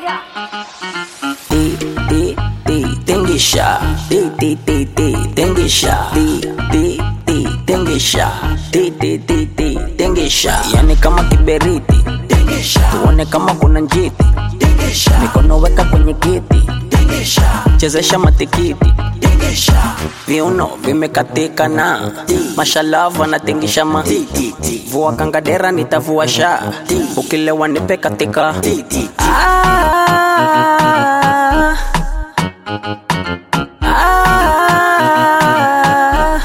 Ti, ti, ti, tingisha. Ti, ti, ti, ti, tingisha. Ti, ti, ti, tingisha. Ti, ti, ti, ti, tingisha. Yani kama kiberiti. Tuone kama kuna njiti. Mikono weka kwenye kiti. Chezesha matikiti. Viuno vimekatika na mashalava natingisha ma vua kangadera nitavua sha ukilewa nipe katika ah, ah.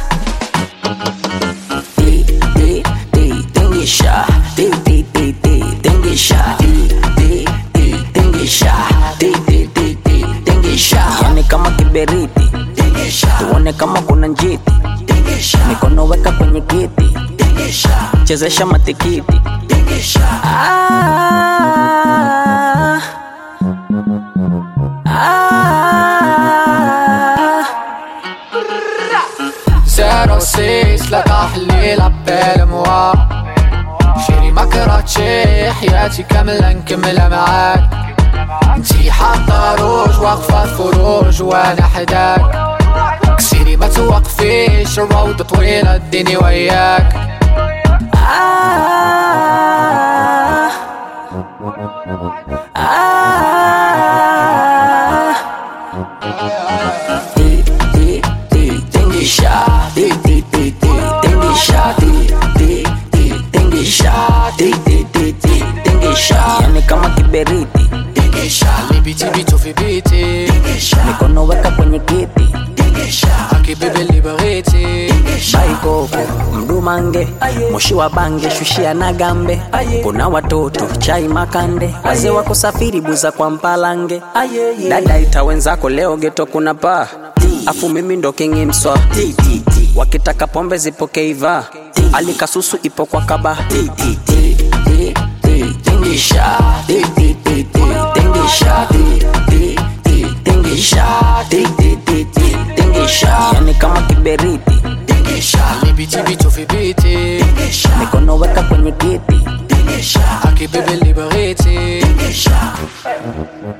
Ti, ti, ti, tingisha. Ti, ti, ti, ti, tingisha. Ti, ti, ti, tingisha. Ti, ti, ti, ti, tingisha. Yani kama kiberiti tuone kama kuna njiti mikono weka kwenye kiti chezesha matikiti ah, ah. زيرو سيس لا تحليل عبال موا شيري ما كرهتشي حياتي كاملة نكملها معاك انتي حاطة روج واقفة فروج وانا حداك كسيري ما توقفيش الروضة طويلة اديني وياك Ah, ah. Ti, ti, ti, tingisha. Ti, ti, ti, ti, tingisha. Ti, ti, ti, tingisha. Ti, ti, ti, ti, tingisha. Yani kama kiberiti اللي بيتي بيتو في بيتي mikono weka kwenye kiti حكي بيبي اللي بغيتي baikoko mdumange moshi wa bange shushia na gambe kuna watoto chai makande wazee wako safiri buza kwa mpalange dada ita wenzako leo geto kuna paa afu mimi ndo kingi mswa wakitaka pombe zipokeiva alikasusu ipo kwa kaba tingisha Ti, ti, ti, ti, tingisha Ti, ti, ti, tingisha Ti, ti, ti, ti, tingisha yani kama kiberiti اللي بيتي بيتو في بيتي mikono weka kwenye kiti حكي بيبي اللي بغيتي